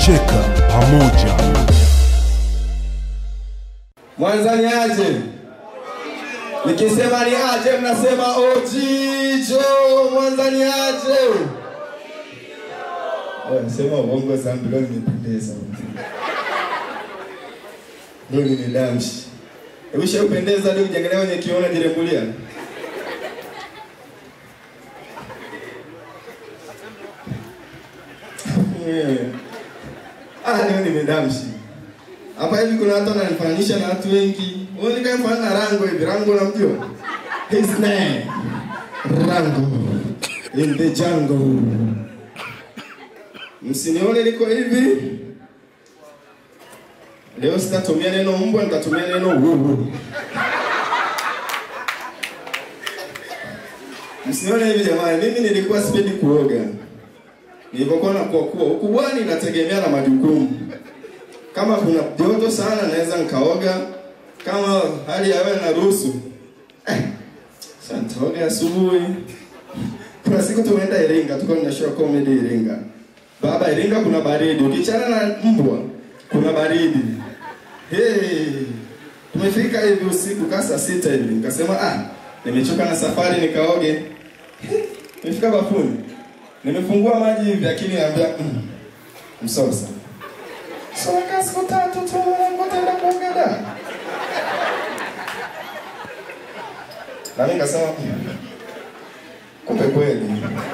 tunacheka pamoja. Mwanza ni aje? Nikisema ni aje, mnasema ojijo. Mwanza ni aje? Oh, Sema uongo zambi, leo nimependeza. Leo nimedamshi. Hebu shau pendeza leo, ujiangalia kwenye kioo unajirembulia. Yeah. Ah, leo nimedamshi. Hapa hivi kuna watu wananifananisha na watu wengi. Wewe ni kama na Rango hivi. Rango unamjua? His name. Rango. In the jungle. Msinione niko hivi. Leo sitatumia neno mbwa, nitatumia neno wuwu. Msinione hivi jamani, mimi nilikuwa sipendi kuoga. Nilipokuwa nakuwa kuwa ukubwani inategemea na majukumu kama kuna joto sana naweza nikaoga, kama hali ya hewa inaruhusu eh, sasa nitaoga asubuhi. Kuna siku tumeenda Iringa, tuko na show comedy Iringa. Baba, Iringa kuna baridi, ukichana na mbwa kuna baridi. Hey, tumefika hivi usiku kaa saa sita hivi, nikasema ah, nimechoka na safari nikaoge. Nimefika bafuni, nimefungua maji hivi, akili naambia mm, msosa So nakaa siku tatu tu mwanangu ataenda kuoga da. Na mimi nikasema "Mm, kumbe kweli.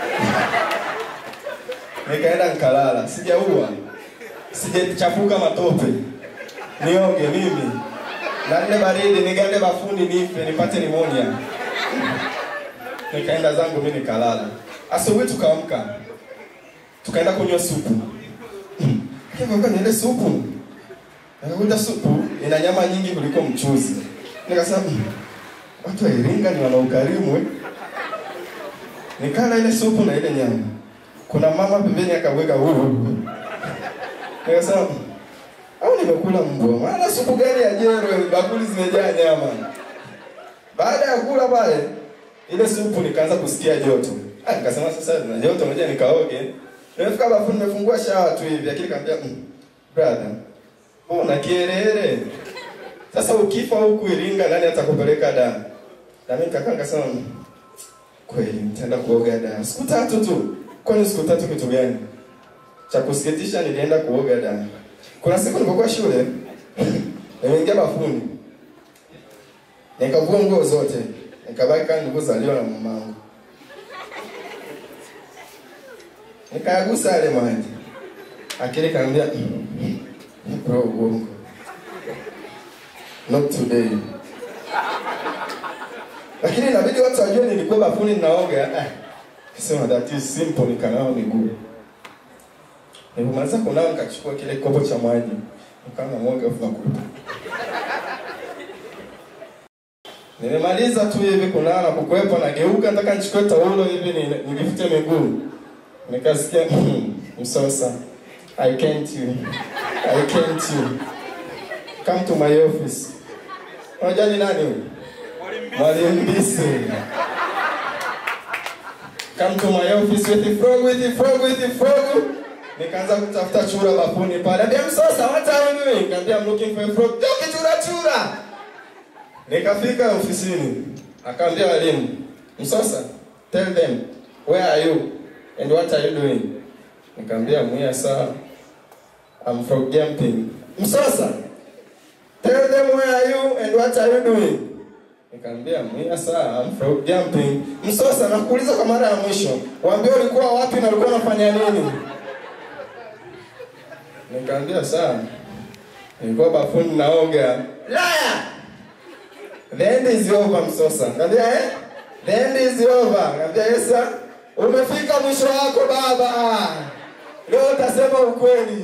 Nikaenda nikalala, sijaua. Sijachafuka matope. Nioge mimi. Na ile baridi nigande bafuni nife nipate nimonia. Nikaenda zangu mimi nikalala. Asubuhi tukaamka. Tukaenda kunywa supu. Hivyo kwa niende supu. Nikakuta supu ina nyama nyingi kuliko mchuzi. Nikasema "Mm, watu wa Iringa ni wana ukarimu. eh." Nikala ile supu na ile nyama. Kuna mama pembeni akaweka huu. Nikasema "Mm, au nimekula mbwa. Maana supu gani ya jero bakuli zimejaa nyama. Baada ya kula pale ile supu nikaanza kusikia joto. Ah, nikasema sasa na joto ngoja nikaoge. Nimefika bafuni nimefungua shawa tu hivi, akili kaambia mm, brother, mbona kielele? Sasa ukifa huku Iringa nani atakupeleka da? Na mimi kaka nikasema "Mm, kweli nitaenda kuoga da. Siku tatu tu. Kwani siku tatu kitu gani? Cha kusikitisha nilienda kuoga da. Kuna siku nilipokuwa shule nimeingia bafuni. Nikavua nguo zote. Nikabaki kama nilivyozaliwa na mamangu. Nikayagusa yale maji. Akili kaambia bro, uongo. Not today. Lakini inabidi watu wajue nilikuwa bafuni ninaoga. Ah, Sema that is simple, nikanawa miguu. Nilipomaliza kunawa nikachukua kile kopo cha maji. Nikawa namwaga afu nakuta. Nimemaliza tu hivi kunawa na kukwepa nageuka nataka nichukue taulo hivi ni- nijifute miguu. Nikasikia msosa. I can't you. I can't you. Come to my office. Unajua ni nani huyu? Mwalimu Mbisi. Come to my office with the frog, with the frog, with the frog. Nikaanza kutafuta chura bafuni pale. Ambia msosa, what are you doing? Nikamwambia I'm looking for a frog. Toki chura chura. Nikafika ofisini. Akaambia walimu, msosa, tell them where are you and what are you doing? Nikamwambia mwia saa I'm frog jumping. Msosa, tell them where are you and what are you doing? Nikamwambia mwia saa I'm frog jumping. Msosa, nakuuliza kwa mara ya mwisho, waambie ulikuwa wapi na ulikuwa unafanya nini? Nikamwambia saa nilikuwa bafuni naoga. Liar! The end is over Msosa. Ngambia eh? The end is over. Ngambia yes sir. Umefika mwisho wako baba. Leo utasema ukweli.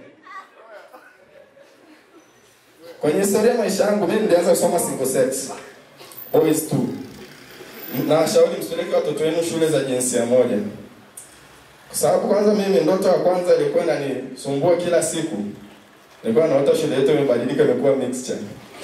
Kwenye historia ya maisha yangu mimi nilianza kusoma single sex. Boys tu. Na washauri msipeleke watoto wenu shule za jinsia moja. Kwa sababu kwanza mimi ndoto ya kwanza ilikuwa inanisumbua kila siku. Nilikuwa naota shule yetu imebadilika imekuwa mixture.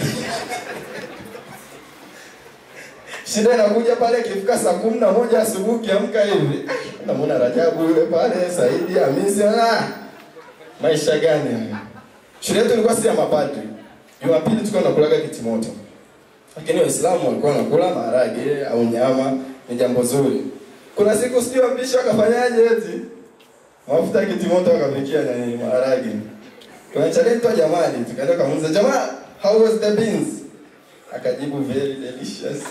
Shida inakuja pale ikifika saa kumi na moja asubuhi ukiamka hivi. ah, Namwona Rajabu yule pale, Saidi, Hamisi, ah. Maisha gani haya? Shule yetu ilikuwa si ya mapadri. Jumapili tulikuwa tunakulaga kitimoto. Lakini Waislamu walikuwa wanakula maharage au nyama, ni jambo zuri. Kuna siku sijui wapishi wakafanyaje eti mafuta ya kitimoto wakapikia na nini maharage. Kuna challenge tu jamani, tukaenda kumuuliza jamaa, how was the beans? Akajibu very delicious.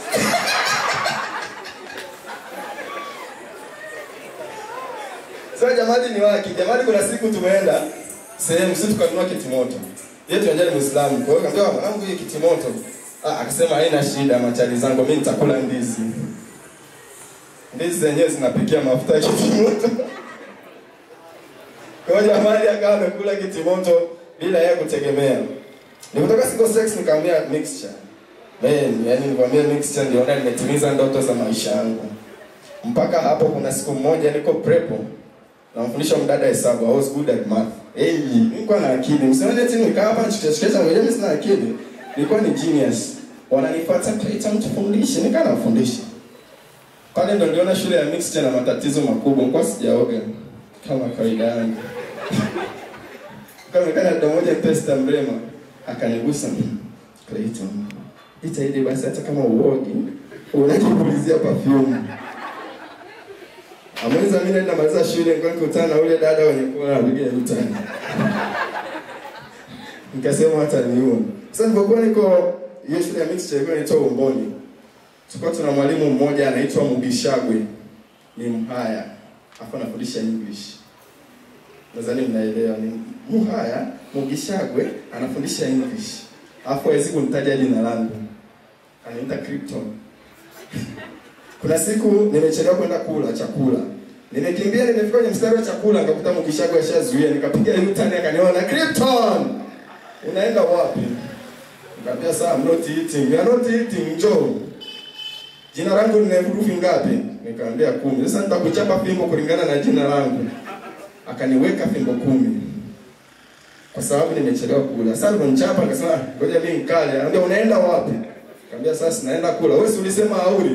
Sasa jamani ni waki. Jamani kuna siku tumeenda sehemu sisi tukanunua kitimoto. Yeye tunajua ni Muislamu. Kwa hiyo akamwambia mwanangu hii kitimoto. Ah, akasema haina shida machali zangu mimi nitakula ndizi. Ndizi zenyewe zinapikia mafuta ya kitimoto. Kwa hiyo jamani akawa amekula kitimoto bila yeye kutegemea. Nilipotoka Single Sex nikamwambia mixture. Man, yani nikwambia mixture ndio ndio nimetimiza ndoto za maisha yangu. Mpaka hapo kuna siku moja niko prepo namfundisha mdada hesabu. I was good at math. Hey, nilikuwa na akili. Msemaje eti nikaa hapa nichekesha ngoja mimi sina akili. Nilikuwa ni genius. Wananifuata Clayton tufundishe, nikaa nafundisha. Pale ndo niliona shule ya mixture na matatizo makubwa. Nilikuwa sijaoga kama kawaida yangu. Kama kana dada moja pesta mrema akanigusa Clayton. Itaidi basi hata kama uogi unajipulizia perfume. Amweza mimi naenda maliza shule nilikuwa nikutana na ule dada wenye kuwa anapiga utani. Nikasema hata niua. Sasa nilipokuwa niko hiyo shule ya mixture ilikuwa inaitwa Umboni. Tulikuwa tuna mwalimu mmoja anaitwa Mugishagwe. Ni Mhaya. Hapo anafundisha English. Nadhani mnaelewa ni Mhaya, Mugishagwe anafundisha English. Alafu hawezi kunitaja jina langu. Anaita Krypton. Kuna siku nimechelewa kwenda kula chakula. Nimekimbia nimefika kwenye mstari wa chakula nikakuta Mukishago ashazuia nikapiga U-turn akaniona Krypton. Unaenda wapi? Nikamwambia saa I'm not eating. You are not eating, njoo. Jina langu lina herufi ngapi? Nikamwambia kumi. Sasa nitakuchapa fimbo kulingana na jina langu. Akaniweka fimbo kumi. Kwa sababu nimechelewa kula. Sasa aliponichapa akasema, "Ngoja mimi nikale." Anambia, "Unaenda wapi?" Nikamwambia, "Sasa naenda kula." Wewe si ulisema hauli?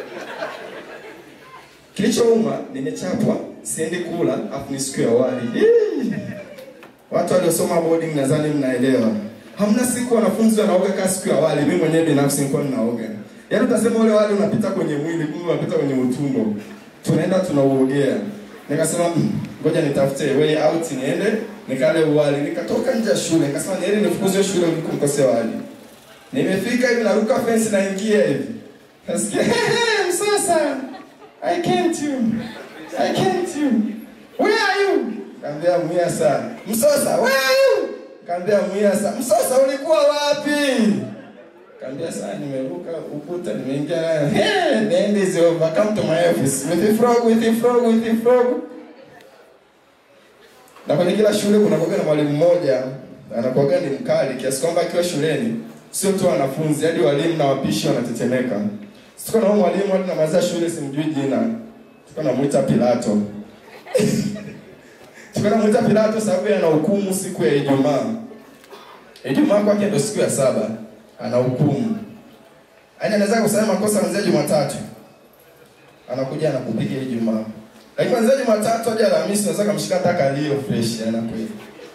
Kilichouma nimechapwa, siendi kula, afu ni siku ya wali. Hii. Watu waliosoma boarding nadhani mnaelewa. Hamna siku wanafunzi wanaoga kama siku ya wali. Mimi mwenyewe binafsi nilikuwa ninaoga. Yaani utasema ule wali unapita kwenye mwili, kumbe unapita kwenye utumbo. Tunaenda tunauogea. Nikasema "Mm, ngoja nitafute way out niende nikale wali. Nikatoka nje ya shule, nikasema niende nifukuzwe shule kuliko nikose wali. Nimefika hivi naruka fence naingia hivi. Nasikia msasa. I came to you. I came to you. Where are you? Kaambia Mwiasa. Msosa, where are you? Kaambia Mwiasa. Msosa ulikuwa wapi? Kaambia saa nimeruka ukuta nimeingia. Hey, the end is over. Come to my office. With the frog, with the frog, with the frog. Na kwenye kila shule kuna kuwaga na mwalimu mmoja anakuwaga ni mkali kiasi kwamba akiwa shuleni sio tu wanafunzi hadi walimu na wapishi wanatetemeka. Sikuwa na huyo mwalimu hadi namaliza shule simjui jina. Tulikuwa namuita Pilato. Tulikuwa namuita Pilato sababu ana hukumu siku ya Ijumaa. Ijumaa kwake ndio siku ya saba. Ana hukumu. Yaani anaweza kusema makosa kuanzia Jumatatu. Anakuja anakupiga Ijumaa. Lakini kuanzia Jumatatu hadi Alhamisi unaweza kumshika hata kalio fresh anakuja.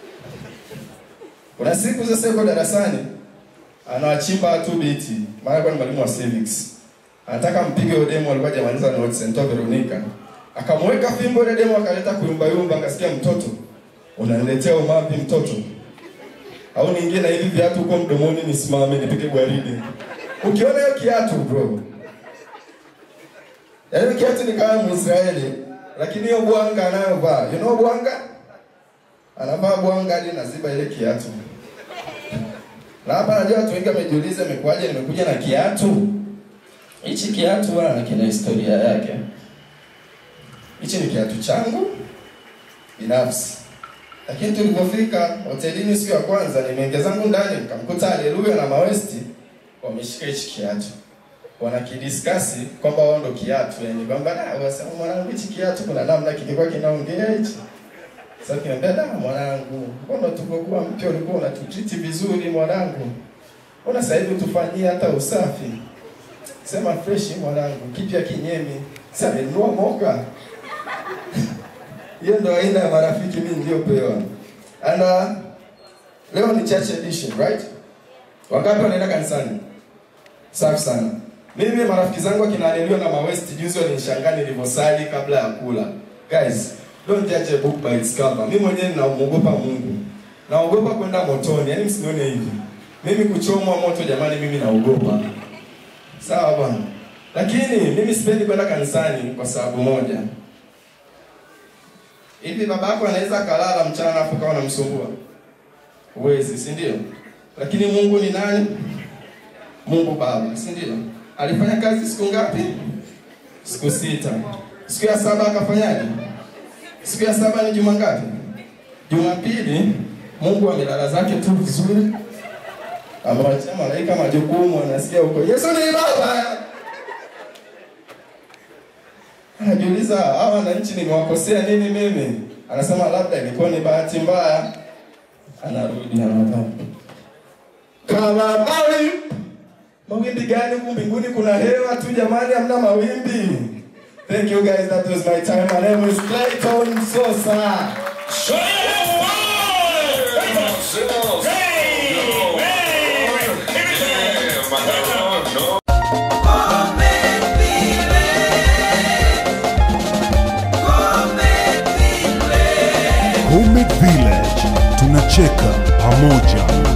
Kuna siku sasa yuko darasani anawachimba tu biti. Maana kwa ni mwalimu wa civics. Anataka mpige yule demo alikuwa hajamaliza notes nitoa Veronica. Akamweka fimbo ile demo akaleta kuyumba yumba akasikia mtoto. Unaniletea umapi mtoto? Au niingie na hivi viatu huko mdomoni nisimame nipige gwaride. Ukiona hiyo kiatu bro. Yaani kiatu ni kama Mwisraeli lakini hiyo bwanga anayovaa. You know bwanga? Anavaa bwanga hadi naziba ile kiatu. Na hapa najua watu wengi wamejiuliza imekuwaje nimekuja na kiatu. Hichi kiatu bwana kina historia yake. Hichi ni kiatu changu binafsi. Lakini tulipofika hotelini siku ya kwanza, nimeingia zangu ndani, nikamkuta Haleluya na Mawesti wameshika hichi kiatu. Wanakidiskasi kwamba wao ndo kiatu, yani kwamba na wasema mwanangu, hichi kiatu kuna namna kilikuwa kinaongea hichi. Sasa kinaambia da, mwanangu, mbona tupokuwa mpya ulikuwa unatutreat vizuri mwanangu, mbona sasa hivi tufanyie hata usafi? Sema fresh mwanangu, kipya kinyemi. Sasa nilinunua moka. Hiyo ndo aina ya marafiki mimi niliyopewa. And uh, leo ni church edition, right? Wangapi wanaenda kanisani? Safi sana. Mimi marafiki zangu akina Anelio na Mawest juzi walinishangaa nilivyosali kabla ya kula. Guys, don't judge a book by its cover. Mimi mwenyewe ninamuogopa Mungu. Naogopa kwenda motoni, yaani msinione hivi. Mimi kuchomwa moto jamani mimi naogopa. Sawa bwana. Lakini mimi sipendi kwenda kanisani kwa sababu moja. Hivi babako anaweza kalala mchana afu kawa namsumbua? Huwezi, si ndio? Lakini Mungu ni nani? Mungu Baba, si ndio? Alifanya kazi siku ngapi? Siku sita. Siku ya saba akafanyaje? Siku ya saba ni juma ngapi? Jumapili Mungu amelala zake tu vizuri, amewachia malaika majukumu, anasikia huko Yesu ni Baba. Anajiuliza, hawa wananchi nimewakosea nini mimi? Anasema labda ilikuwa ni bahati mbaya. Anarudi anapaa kama mawimbi. Mawimbi gani huku mbinguni? Kuna hewa tu jamani, hamna mawimbi. Thank you guys, that was my time. My name is Clayton Sosa. Show your Homemade Village tunacheka pamoja.